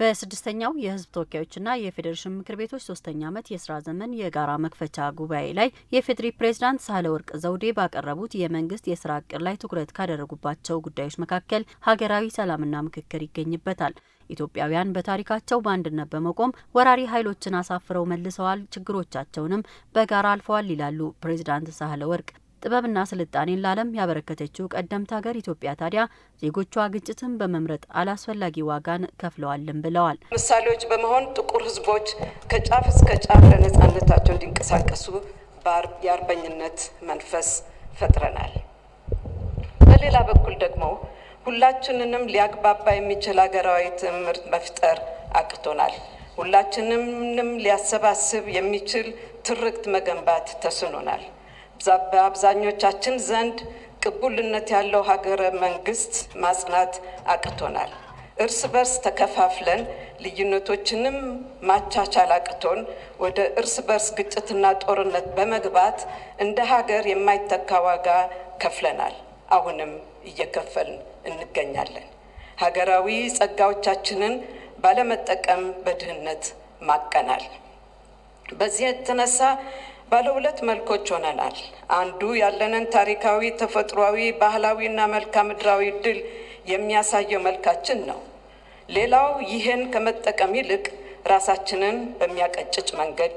በስድስተኛው የሕዝብ ተወካዮችና የፌዴሬሽን ምክር ቤቶች ሶስተኛ ዓመት የስራ ዘመን የጋራ መክፈቻ ጉባኤ ላይ የፌዴሪ ፕሬዝዳንት ሳህለወርቅ ዘውዴ ባቀረቡት የመንግስት የስራ እቅድ ላይ ትኩረት ካደረጉባቸው ጉዳዮች መካከል ሀገራዊ ሰላምና ምክክር ይገኝበታል። ኢትዮጵያውያን በታሪካቸው በአንድነት በመቆም ወራሪ ኃይሎችን አሳፍረው መልሰዋል፣ ችግሮቻቸውንም በጋራ አልፈዋል ይላሉ ፕሬዝዳንት ሳህለወርቅ። ጥበብና ስልጣኔን ለዓለም ያበረከተችው ቀደምት ሀገር ኢትዮጵያ ታዲያ ዜጎቿ ግጭትን በመምረጥ አላስፈላጊ ዋጋን ከፍለዋልም ብለዋል። ምሳሌዎች በመሆን ጥቁር ህዝቦች ከጫፍ እስከ ጫፍ ለነጻነታቸው እንዲንቀሳቀሱ የአርበኝነት መንፈስ ፈጥረናል። በሌላ በኩል ደግሞ ሁላችንንም ሊያግባባ የሚችል ሀገራዊ ትምህርት መፍጠር አቅቶናል። ሁላችንንም ሊያሰባስብ የሚችል ትርክት መገንባት ተስኖናል። በአብዛኞቻችን ዘንድ ቅቡልነት ያለው ሀገረ መንግስት ማጽናት አቅቶናል። እርስ በርስ ተከፋፍለን ልዩነቶችንም ማቻቻል አቅቶን ወደ እርስ በርስ ግጭትና ጦርነት በመግባት እንደ ሀገር የማይተካ ዋጋ ከፍለናል። አሁንም እየከፈልን እንገኛለን። ሀገራዊ ጸጋዎቻችንን ባለመጠቀም በድህነት ማቀናል። በዚህ የተነሳ ባለ ሁለት መልኮች ሆነናል። አንዱ ያለንን ታሪካዊ፣ ተፈጥሯዊ፣ ባህላዊና መልክዓ ምድራዊ ድል የሚያሳየው መልካችን ነው። ሌላው ይህን ከመጠቀም ይልቅ ራሳችንን በሚያቀጭጭ መንገድ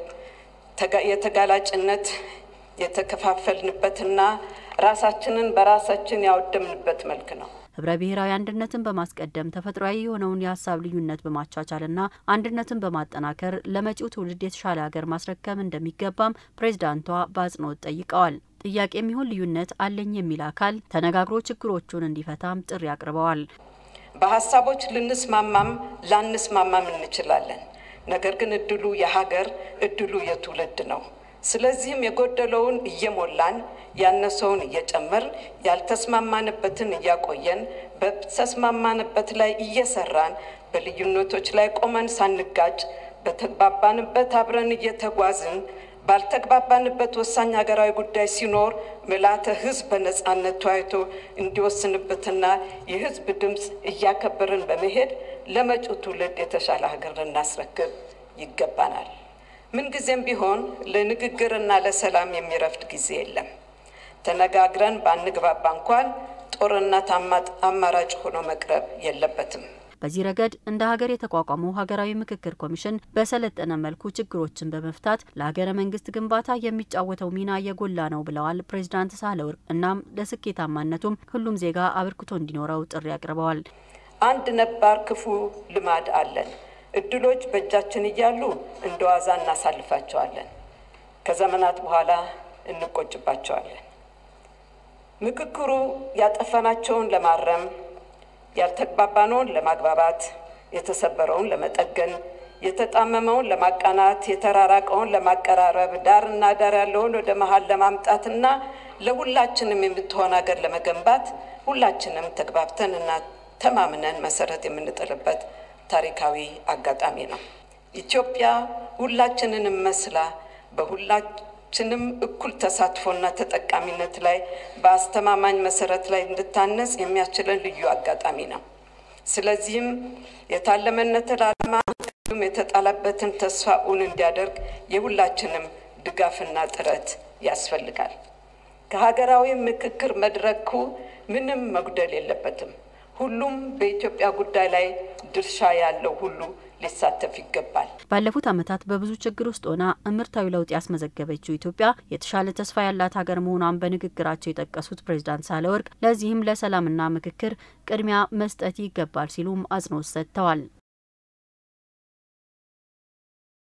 የተጋላጭነት የተከፋፈልንበትና ራሳችንን በራሳችን ያወደምንበት መልክ ነው። ህብረ ብሔራዊ አንድነትን በማስቀደም ተፈጥሯዊ የሆነውን የሀሳብ ልዩነት በማቻቻልና አንድነትን በማጠናከር ለመጪው ትውልድ የተሻለ ሀገር ማስረከብ እንደሚገባም ፕሬዝዳንቷ በአጽንኦት ጠይቀዋል። ጥያቄ የሚሆን ልዩነት አለኝ የሚል አካል ተነጋግሮ ችግሮቹን እንዲፈታም ጥሪ አቅርበዋል። በሀሳቦች ልንስማማም ላንስማማም እንችላለን። ነገር ግን እድሉ የሀገር እድሉ የትውልድ ነው። ስለዚህም የጎደለውን እየሞላን ያነሰውን እየጨመርን ያልተስማማንበትን እያቆየን በተስማማንበት ላይ እየሰራን በልዩነቶች ላይ ቆመን ሳንጋጭ በተግባባንበት አብረን እየተጓዝን ባልተግባባንበት ወሳኝ ሀገራዊ ጉዳይ ሲኖር ምልዓተ ሕዝብ በነጻነት ተወያይቶ እንዲወስንበትና የሕዝብ ድምፅ እያከበርን በመሄድ ለመጪው ትውልድ የተሻለ ሀገር ልናስረክብ ይገባናል። ምንጊዜም ቢሆን ለንግግርና ለሰላም የሚረፍድ ጊዜ የለም። ተነጋግረን ባንግባባ እንኳን ጦርነት አማራጭ ሆኖ መቅረብ የለበትም። በዚህ ረገድ እንደ ሀገር የተቋቋመው ሀገራዊ ምክክር ኮሚሽን በሰለጠነ መልኩ ችግሮችን በመፍታት ለሀገረ መንግስት ግንባታ የሚጫወተው ሚና የጎላ ነው ብለዋል ፕሬዚዳንት ሳህለወርቅ። እናም ለስኬታማነቱም ሁሉም ዜጋ አበርክቶ እንዲኖረው ጥሪ አቅርበዋል። አንድ ነባር ክፉ ልማድ አለን። እድሎች በእጃችን እያሉ እንደ ዋዛ እናሳልፋቸዋለን። ከዘመናት በኋላ እንቆጭባቸዋለን። ምክክሩ ያጠፈናቸውን ለማረም፣ ያልተግባባነውን ለማግባባት፣ የተሰበረውን ለመጠገን፣ የተጣመመውን ለማቃናት፣ የተራራቀውን ለማቀራረብ፣ ዳርና ዳር ያለውን ወደ መሀል ለማምጣትና ለሁላችንም የምትሆን ሀገር ለመገንባት ሁላችንም ተግባብተንና ተማምነን መሰረት የምንጥልበት ታሪካዊ አጋጣሚ ነው። ኢትዮጵያ ሁላችንንም መስላ በሁላችንም እኩል ተሳትፎና ተጠቃሚነት ላይ በአስተማማኝ መሰረት ላይ እንድታነጽ የሚያስችለን ልዩ አጋጣሚ ነው። ስለዚህም የታለመነትን ዓላማ ሁሉም የተጣለበትን ተስፋ እውን እንዲያደርግ የሁላችንም ድጋፍና ጥረት ያስፈልጋል። ከሀገራዊ ምክክር መድረኩ ምንም መጉደል የለበትም። ሁሉም በኢትዮጵያ ጉዳይ ላይ ድርሻ ያለው ሁሉ ሊሳተፍ ይገባል። ባለፉት ዓመታት በብዙ ችግር ውስጥ ሆና እምርታዊ ለውጥ ያስመዘገበችው ኢትዮጵያ የተሻለ ተስፋ ያላት ሀገር መሆኗን በንግግራቸው የጠቀሱት ፕሬዝዳንት ሳህለወርቅ ለዚህም ለሰላምና ምክክር ቅድሚያ መስጠት ይገባል ሲሉም አጽንኦት ሰጥተዋል።